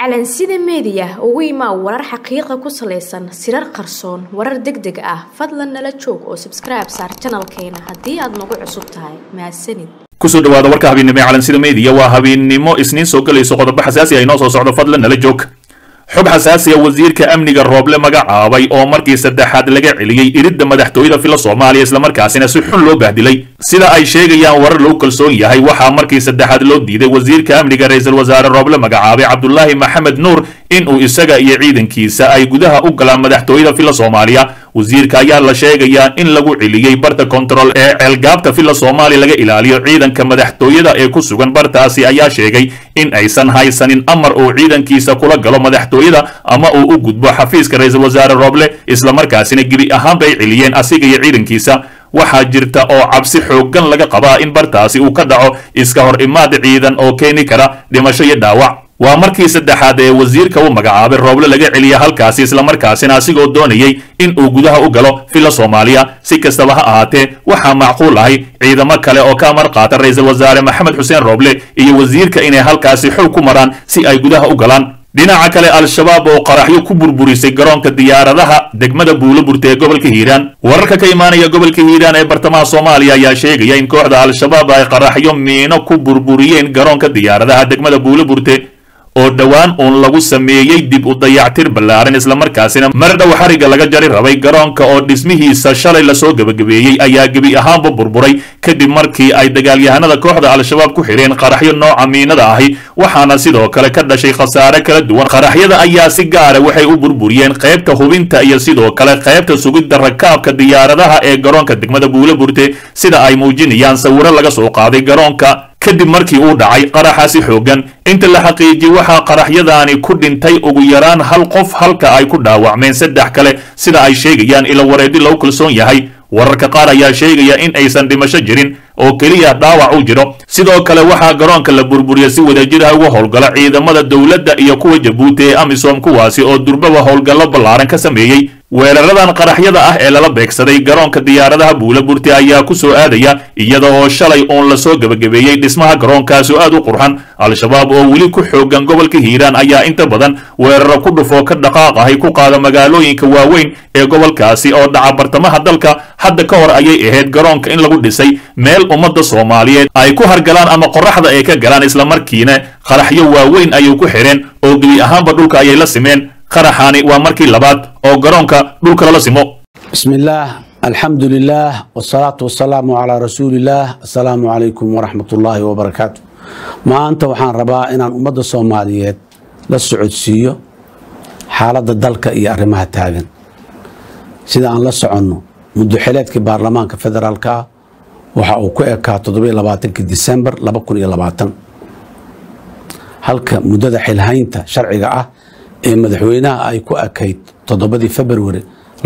calansida meediya ugu imaa warar xaqiiqa ku salaysan sirar qarsoon warar deg deg ah fadlan nala joog oo sabskribe saar janalkeena haddii aad nagu cusub tahay mahadsanid kusoo dhawaada warka habeennimo ee calansida meediya waa habeennimo isniin soo gelayso qodobo xasaasi ah inoo soo socdo fadlan nala joog xog xasaasiya wasiirka amniga rooble magacaabay oo markii saddexaad laga celiyey iridda madaxtooyada fila soomaaliya islamarkaasina si xun loo bahdilay sida ay sheegayaan warar lagu kalsoon yahay waxaa markii saddexaad loo diiday wasiirka amniga ra-iisul wasaare rooble magacaabay cabdulaahi maxamed nuur inuu isaga iyo ciidankiisa ay gudaha u galaan madaxtooyada fila soomaaliya wasiirka ayaa la sheegayaa in lagu celiyey barta kontarool ee ceelgaabta fila soomaaliya laga ilaaliyo ciidanka madaxtooyada ee ku sugan bartaasi ayaa sheegay in aysan haysanin amar uu ciidankiisa kula galo madaxtooyada ama uu u gudbo xafiiska ra-iisul wasaare rooble islamarkaasina gebi ahaanba ay celiyeen asiga iyo ciidankiisa waxaa jirta oo cabsi xooggan laga qabaa in bartaasi uu ka dhaco iska hor imaad ciidan oo keeni kara dhimasho iyo dhaawac waa markii saddexaad ee wasiirka u magacaabay rooble laga celiya halkaasi islamarkaasina asigoo doonayay in uu gudaha u galo fila soomaaliya si kastaba ha ahaatee waxaa macquul ahay ciidamo kale oo ka amar qaata ra-iisul wasaare maxamed xuseen rooble iyo wasiirka inay halkaasi xog ku maraan si ay gudaha u galaan dhinaca kale al-shabaab oo qaraxyo ku burburisay garoonka diyaaradaha degmada buuloburta ee gobolka hiiraan wararka ka imaanaya gobolka hiiraan ee bartamaha soomaaliya ayaa sheegaya in kooxda al-shabaab ay qaraxyo miino ku burburiyeen garoonka diyaaradaha degmada buuloburte oo dhowaan uun lagu sameeyey dib u dayactir ballaaran islamarkaasina mar dhow xariga laga jari rabay garoonka oo dhismihiisa shalay lasoo gebagabeeyey ayaa gebi ahaanba burburay kadib markii ay dagaalyahanada kooxda al-shabaab ku xidheen qaraxyo nooca miinada ahi waxaana sidoo kale ka dhashay khasaare kala duwan qaraxyada ayaa si gaara waxay u burburiyeen qaybta hubinta iyo sidoo kale qaybta sugidda rakaabka diyaaradaha ee garoonka degmada buuloburte sida ay muujinayaan sawiro laga soo qaaday garoonka kadib markii uu dhacay qaraxaasi xooggan inta la xaqiijiyey waxaa qaraxyadaani ku dhintay ugu yaraan hal qof halka ay ku dhaawacmeen saddex kale sida ay sheegayaan ilo wareedi lagu kalsoon yahay wararka qaar ayaa sheegaya in aysan dhimasho jirin oo keliya dhaawac u jiro sidoo kale waxaa garoonka la burburiya si wadajiraha uga howlgala ciidamada dowladda iyo kuwa jabuuti ee amisom kuwaasi oo durbaba howlgallo ballaaran ka sameeyey weeraradan qaraxyada ah ee lala beegsaday garoonka diyaaradaha buulaburti ayaa ku soo aadaya iyada oo shalay uun lasoo gebagabeeyey dhismaha garoonkaasi aad u qurxan al-shabaab oo weli ku xoogan gobolka hiiraan ayaa inta badan weeraro ku dhufoo ka dhaqaaq ahay ku qaada magaalooyinka waaweyn ee gobolkaasi oo dhaca bartamaha dalka hadda ka hor ayay ahayd garoonka in lagu dhisay meel ummadda soomaaliyeed ay ku hargalaan ama qoraxda ay ka galaan islamarkiina qaraxyo waaweyn ayay ku xidheen oo gebi ahaanba dhulka ayay la simeen qaraxaani waa markii labaad oo garoonka dhulka lala simo bismi illaah alxamdu lilaah wsalaatu wasalaamu calaa rasuuliillaah assalaamu calaykum waraxmat ullaahi wabarakaatu maanta waxaan rabaa inaan ummadda soomaaliyeed la socodsiiyo xaaladda dalka iyo arrimaha taagan sida aan la soconno muddoxileedkii baarlamaanka federaalka ah waxa uu ku ekaa toddobaatanki disembar halka muddada xilhaynta sharciga ah ee madaxweynaha ay ku ekayd toddobadii februari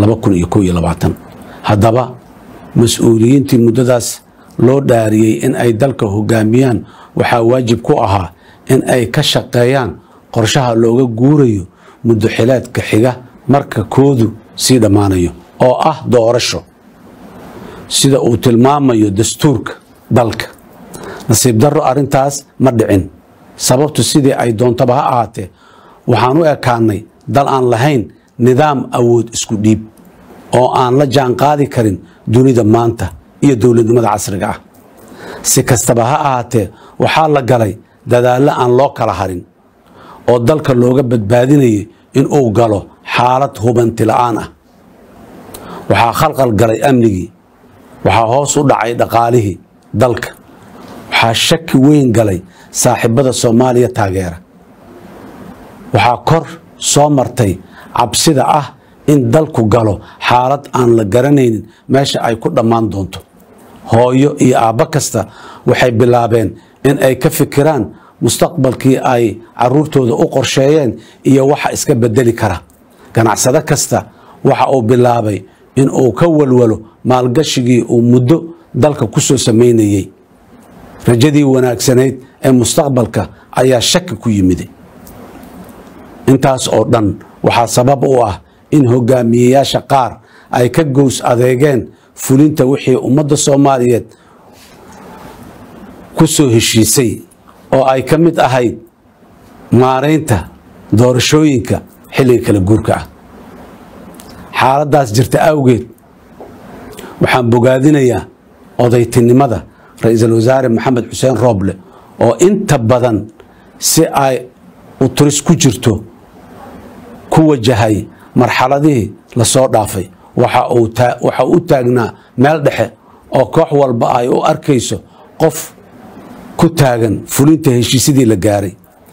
haddaba mas-uuliyiintii muddadaas loo dhaariyey in ay dalka hogaamiyaan waxaa waajib ku ahaa in ay ka shaqeeyaan qorshaha looga guurayo muddo xileedka xiga marka koodu sii dhammaanayo oo ah doorasho sida uu tilmaamayo dastuurka dalka nasiib darro arrintaas ma dhicin sababtu sidii ay doontaba ha ahaatee waxaan u ekaanay dal aan lahayn nidaam awood isku dhiib oo aan la jaan qaadi karin dunida maanta iyo dowladnimada casriga ah si kastaba ha ahaatee waxaa la galay dadaallo aan loo kala harin oo dalka looga badbaadinayay inuu galo xaalad hubanti la'aan ah waxaa khalqal galay amnigii waxaa hoos u dhacay dhaqaalihii dalka waxaa shaki weyn galay saaxiibada soomaaliya taageera waxaa kor soo martay cabsida ah in dalku galo xaalad aan la garanaynin meesha ay ku dhammaan doonto hooyo iyo aabbo kasta waxay bilaabeen in ay ka fikiraan mustaqbalkii ay caruurtooda u qorsheeyeen iyo waxa iska bedeli kara ganacsado kasta waxa uu bilaabay in uu ka walwalo maalgashigii uu muddo dalka ku soo samaynayey rajadii wanaagsanayd ee mustaqbalka ayaa shaki ku yimiday intaas oo dhan waxaa sabab u ah in hogaamiyeyaasha qaar ay ka gows adeegeen fulinta wixii ummadda soomaaliyeed ku soo heshiisay oo ay ka mid ahayd maaraynta doorashooyinka xilliga kala guurka ah xaaladdaas jirta awgeed waxaan bogaadinayaa odaytinimada ra-iisul wasaare maxamed xuseen rooble oo inta badan si ay u turis ku jirto ku wajahay marxaladihii lasoo dhaafay waxa uu u taagnaa meel dhexe oo koox walba ay u arkayso qof ku taagan fulinta heshiisyadii la gaaray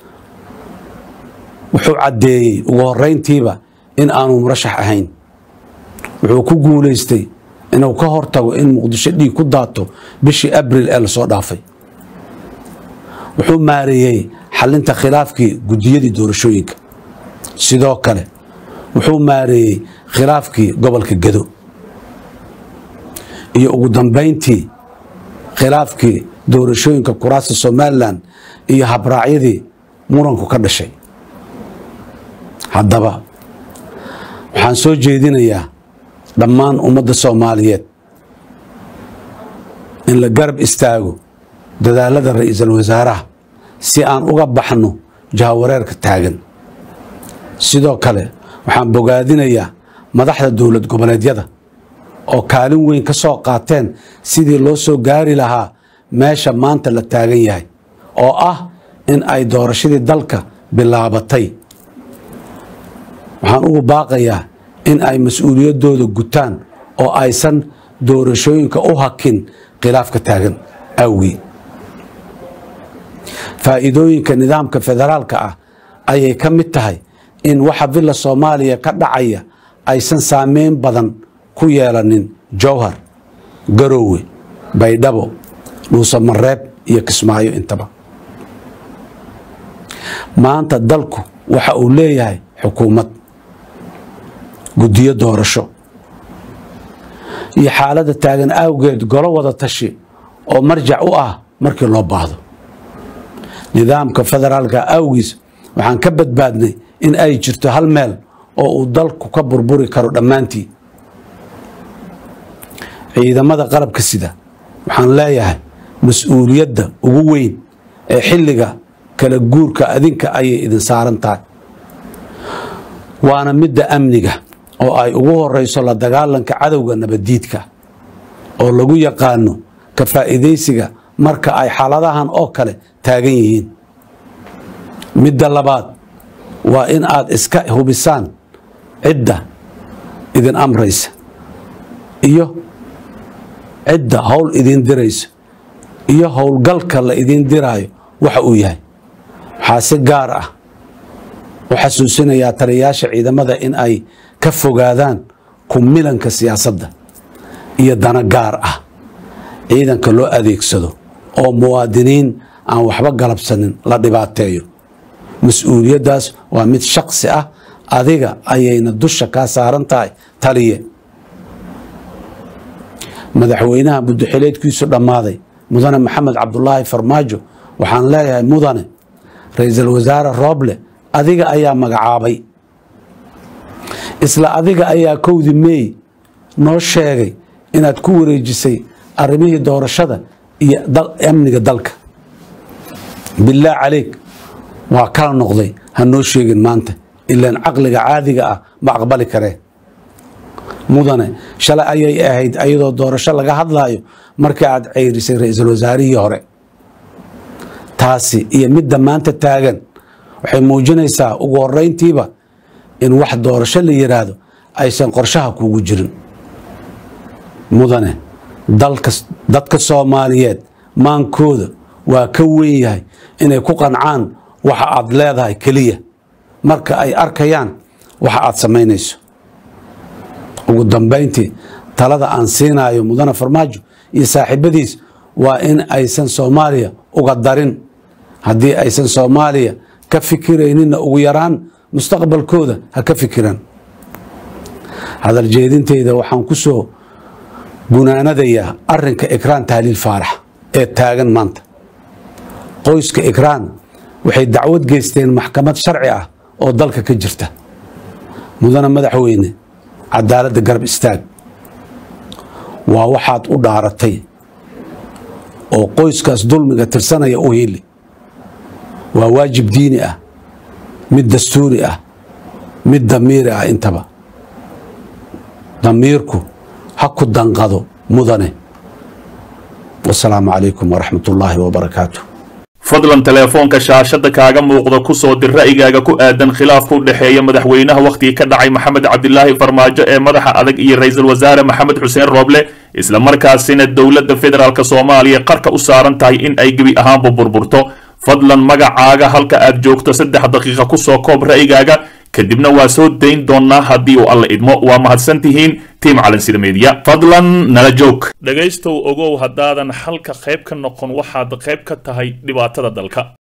wuxuu caddeeyey ugu horeyntiiba in aanu murashax ahayn wuxuu ku guulaystay inuu ka hortago in muqdisho dhiig ku daato bishii abril ee lasoo dhaafay wuxuu maareeyey xalinta khilaafkii guddiyadii doorashooyinka sidoo kale wuxuu maareeyey khilaafkii gobolka gedo iyo ugu dambayntii khilaafkii doorashooyinka kuraasta somalilan iyo habraacyadii muranku ka dhashay haddaba waxaan soo jeedinayaa dhammaan ummadda soomaaliyeed in la garab istaago dadaalada ra-iisul wasaaraha si aan uga baxno jahawareerka taagan sidoo kale waxaan bogaadinayaa madaxda dowlad goboleedyada oo kaalin weyn ka soo qaateen sidii loo soo gaari lahaa meesha maanta la taagan yahay oo ah in ay doorashadii dalka bilaabatay waxaan ugu baaqayaa in ay mas-uuliyaddooda gutaan oo aysan doorashooyinka u hakin khilaafka taagan awgii faa'iidooyinka nidaamka federaalka ah ayay ka mid tahay in waxa villa soomaaliya ka dhacaya aysan saameyn badan ku yeelanin jowhar garoowe baydhabo dhuusamareeb iyo kismaayo intaba maanta dalku waxa uu leeyahay xukuumad guddiyo doorasho iyo xaaladda taagan awgeed golo wada tashi oo marjac u ah markii loo baahdo nidaamka federaalka awgiis waxaan ka badbaadnay in ay jirto hal meel oo uu dalku ka burburi karo dhammaantii ciidamada qalabka sida waxaan leeyahay mas-uuliyadda ugu weyn ee xilliga kala guurka adinka ayay idin saaran tahay waana midda amniga oo ay ugu horeyso la dagaalanka cadowga nabaddiidka oo lagu yaqaano ka faa'iidaysiga marka ay xaaladahan oo kale taagan yihiin midda labaad waa in aad iska hubisaan cidda idin amraysa iyo cidda howl idin diraysa iyo howlgalka la idin diraayo waxa uu yahay waxaa si gaar ah u xasuusinayaa taliyayaasha ciidamada in ay ka fogaadaan kumilanka siyaasadda iyo dana gaar ah ciidanka loo adeegsado oo muwaadiniin aan waxba galabsanin la dhibaateeyo mas-uuliyaddaas waa mid shaksi ah adiga ayayna dusha kaa saaran tahay taliye madaxweynaha muddoxileedkiisu dhammaaday mudane maxamed cabdulaahi farmaajo waxaan leeyahay mudane ra-iisul wasaare rooble adiga ayaa magacaabay isla adiga ayaa kowdi meey noo sheegay inaad ku wareejisay arrimihii doorashada iyo amniga dalka bilaah caleyk waa kala noqday ha noo sheegin maanta ilaan caqliga caadiga ah ma aqbali karee mudane shalay ayay ahayd ayadoo doorasho laga hadlaayo markii aad ceyrisay ra-iisul wasaarihii hore taasi iyo midda maanta taagan waxay muujinaysaa ugu horeyntiiba in wax doorasho la yiraahdo aysan qorshaha kuugu jirin mudane dadka soomaaliyeed maankooda waa ka weyn yahay inay ku qancaan waxa aad leedahay keliya marka ay arkayaan waxa aad samaynayso ugu dambayntii talada aan siinayo mudane farmaajo iyo saaxiibadiis waa in aysan soomaaliya uga darin haddii aysan soomaaliya ka fikirayninna ugu yaraan mustaqbalkooda ha ka fikiraan hadal jeedinteyda waxaan ku soo gunaanadayaa arinka ikraan tahliil faarax ee taagan maanta qoyska ikraan waxay dacwad geysteen maxkamad sharci ah oo dalka ka jirta mudane madaxweyne cadaaladda garab istaag waa waxaad u dhaaratay oo qoyskaas dulmiga tirsanaya u heli waa waajib diini ah mid dastuuri ah mid damiiri ah intaba damiirku ha ku danqado mudane wasalaamu calaykum waraxmat ullaahi wabarakaatu fadlan teleefoonka shaashada kaaga muuqda ku soo dir ra'yigaaga ku aadan khilaafka u dhexeeya madaxweynaha wakhtigii ka dhacay maxamed cabdilaahi farmaajo ee madaxa adag iyo ra-iisul wasaare maxamed xuseen rooble isla markaasina dowladda federaalk soomaaliya qarka u saaran tahay in ay gebi ahaanba burburto fadlan magacaaga halka aad joogto saddex daqiiqa ku soo koob ra'yigaaga kadibna waa soo dayn doonaa haddii uu alla idmo waa mahadsan tihiin tiim calansida meediya fadlan nala joog dhegaystow ogow haddaadan xalka qayb ka noqon waxaad qayb ka tahay dhibaatada dalka